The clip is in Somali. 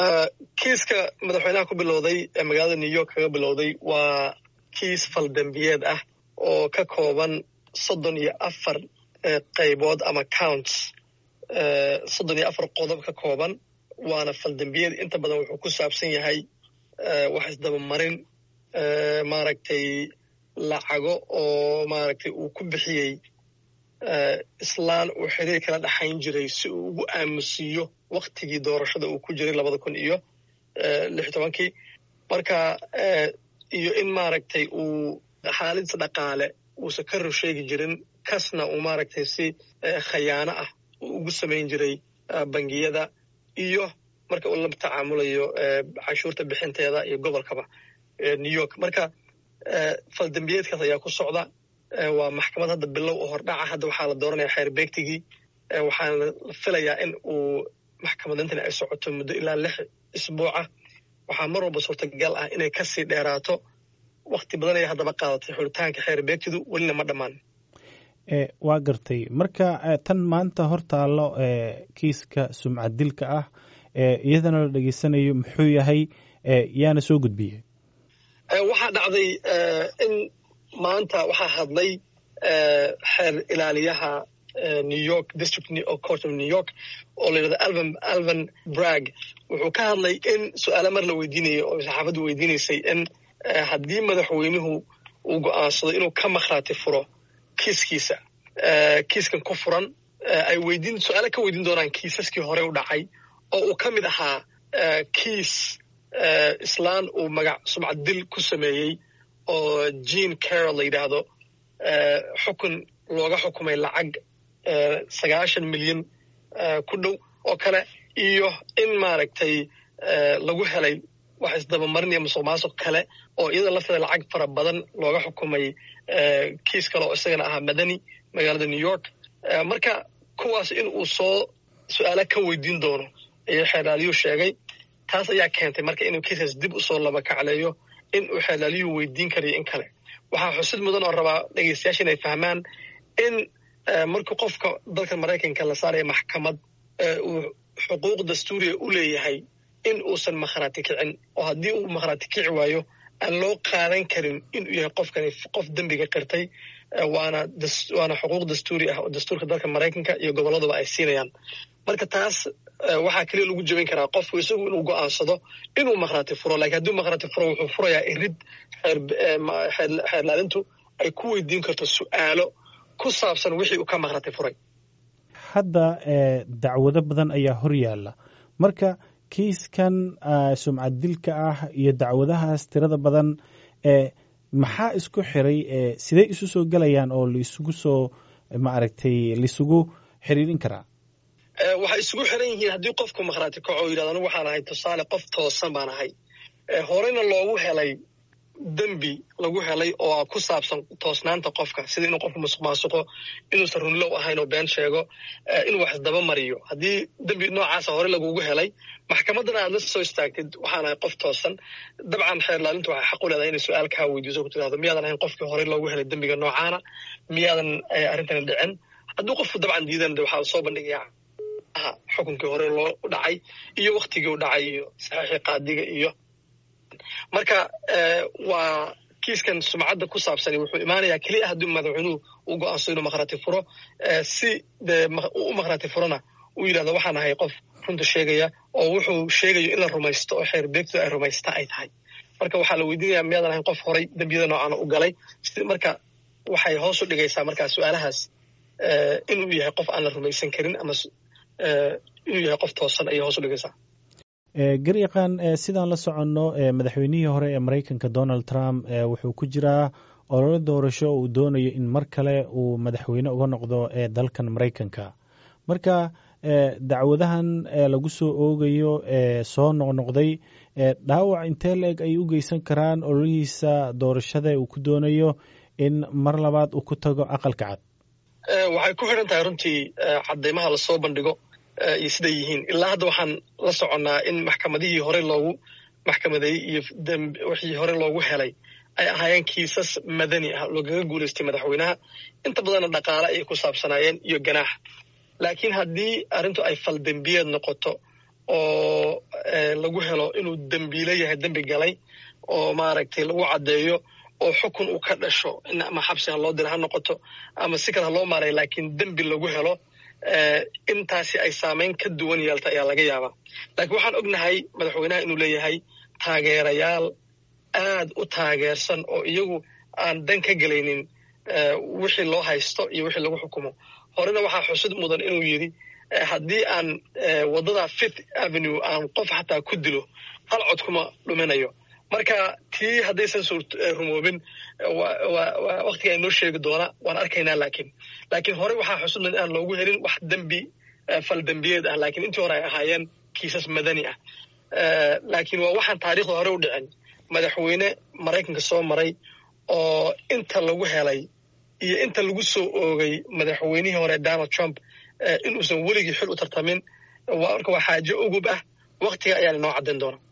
kiiska madaxweynaha ku bilowday ee magaalada new york kaga bilowday waa kiis faldambiyeed ah oo ka kooban soddon iyo afar qaybood ama counts soddon iyo afar qodob ka kooban waana faldambiyeed inta badan wuxuu ku saabsan yahay wax isdabamarin maaragtay lacago oo maaragtay uu ku bixiyey islaan uu xiriir kala dhexayn jiray si uu ugu aamusiiyo waktigii doorashada uu ku jiray labada kun iyo lix tobankii marka iyo in maaragtay uu xaaladdiisa dhaqaale uusan ka rusheegi jirin kasna uu maaragtay si khayaano ah uu ugu samayn jiray bangiyada iyo marka uu la tacaamulayo canshuurta bixinteeda iyo gobolkaba new york marka faldambiyeedkaas ayaa ku socda waa maxkamad hadda bilow oo hordhaca hadda waxaa la dooranaya xeer beegtigii waxaana la filayaa in uu maxkamadintani ay socoto muddo ilaa lix isbuuca waxaa mar walba suurtagal ah inay kasii dheeraato wakti badan ayay haddaba qaadatay xulitaanka xeer beegtidu welina ma dhammaan waa gartay marka tan maanta hor taallo kiiska sumcad dilka ah iyadana la dhegeysanayo muxuu yahay yaana soo gudbiyey waxaa dhacday in maanta waxaa hadlay xeer ilaaliyaha new york district court of new york oo la yidhahdo alvan alvan brag wuxuu ka hadlay in su-aalo mar la weydiinayay oo saxaafaddu weydiinaysay in haddii madaxweynuhu uu go'aansado inuu ka makhraati furo kiiskiisa kiiskan ku furan ay weydiin su-aalo ka weydiin doonaan kiisaskii hore u dhacay oo uu ka mid ahaa kiis islaan uu magac sumcad dil ku sameeyey oo jean carol la yidhaahdo xukun looga xukumay lacag sagaashan milyan ku dhow oo kale iyo in maaragtay lagu helay wax isdabamarin iyo musuq maasuq kale oo iyada lafteeda lacag fara badan looga xukumay kiis kale oo isagana ahaa madani magaalada new york marka kuwaas in uu soo su-aala ka weydiin doono ayuu xeelaaliyuu sheegay taas ayaa keentay marka inuu kiiskaas dib usoo laba kacleeyo in uu xeelaaliyuu weydiin karayo in kale waxaa xusid mudan oo rabaa dhegeystayaasha inay fahmaan in markii qofka dalka maraykanka la saaraya maxkamad uu xuquuq dastuuriya u leeyahay in uusan makhraati kicin oo haddii uu makhraati kici waayo aan loo qaadan karin inuu yahay qofkani qof dembiga qirtay waana waana xuquuq dastuuri ah oo dastuurka dalka maraykanka iyo gobolladuba ay siinayaan marka taas waxaa keliya lagu jebin karaa qofku isagu inuu go'aansado inuu makhraati furo lakiin hadduu makhraati furo wuxuu furayaa irid xeerlaalintu ay ku weydiin karto su'aalo ku saabsan wixii uu ka makhraati furay hadda dacwado badan ayaa hor yaalla marka kiiskan sumcad dilka ah iyo dacwadahaas tirada badan maxaa isku xiray sidee isu soo gelayaan oo laisugu soo maaragtay laisugu xiriirin karaa waxay isugu xiran yihiin haddii qofku makhraati kaco o yidhahdo anigu waxaan ahay tusaale qof toosan baan ahay horeyna loogu helay dembi lagu helay oo ku saabsan toosnaanta qofka sida inuu qofku musuq maasuqo inuusan runlow ahayn oo been sheego inuu wax isdaba mariyo haddii dembi noocaasa hore lagugu helay maxkamaddana aad la soo istaagtid waxaan ahay qof toosan dabcan xeerlaalintu waxay xaq u leedahay inay su-aal kaa weydiiso ku tidhahdo miyaadan ahayn qofkii horey loogu helay dembiga noocaana miyaadan arrintani dhicin hadduu qofku dabcan diidan de waxaa soo bandhigayaa xukunkii hore loo dhacay iyo waktigii u dhacay iyo saxiixii qaadiga iyo marka waa kiiskan sumcadda ku saabsani wuxuu imaanayaa keliya haddii madaxweynuhu uu go'aansado inuu makhraati furo si dee u makhraati furona uu yidhahdo waxaan ahay qof runta sheegaya oo wuxuu sheegayo in la rumaysto oo xeer beegtu ay rumaysta ay tahay marka waxaa la weydiinaya miyaadan ahayn qof horay dembiyada noocaana u galay marka waxay hoos u dhigaysaa markaa su-aalahaas inuu yahay qof aan la rumaysan karin ama inuu yahay qof toosan ayay hoos u dhigaysaa garyaqaan sidaan la soconno madaxweynihii hore ee maraykanka donald trump wuxuu ku jiraa ololo doorasho uu doonayo in mar kale uu madaxweyne uga noqdo ee dalkan maraykanka marka dacwadahan lagu soo oogayo soo noqnoqday dhaawac intee la-eg ay u geysan karaan ololihiisa doorashada uu ku doonayo in mar labaad uu ku tago aqalka cad waxay ku xidhan tahay runtii cadeymaha lasoo bandhigo iyo siday yihiin ilaa hadda waxaan la soconnaa in maxkamadihii hore loogu maxkamadeeyey iyo wixii hore loogu helay ay ahaayeen kiisas madani ah loogaga guulaystay madaxweynaha inta badanna dhaqaale ayay ku saabsanaayeen iyo ganaax laakiin haddii arrintu ay faldembiyeed noqoto oo lagu helo inuu dembiile yahay dembi galay oo maaragtay lagu caddeeyo oo xukun uu ka dhasho in ama xabsi ha loo dira ha noqoto ama si kale ha loo maaray laakiin dembi lagu helo intaasi ay saamayn ka duwan yeelta ayaa laga yaabaa laakiin waxaan ognahay madaxweynaha inuu leeyahay taageerayaal aad u taageersan oo iyagu aan dan ka gelaynin wixii loo haysto iyo wixii lagu xukumo horena waxaa xusid mudan inuu yidhi haddii aan waddada fifth avenue aan qof xataa ku dilo hal cod kuma dhuminayo marka tii haddaysan rumoobin waktiga inoo sheegi doona waan arkaynaa laakiin laakiin hore waxaa xusud mudan inaan loogu helin wax dembi fal dembiyeed ah laakiin intii hore ay ahaayeen kiisas madani ah laakiin waa waxaan taariikhda hore u dhicin madaxweyne maraykanka soo maray oo inta lagu helay iyo inta lagu soo oogay madaxweynihii hore donald trump inuusan weligii xil u tartamin marka waa xaajo ugub ah waktiga ayaa inoo caddayn doona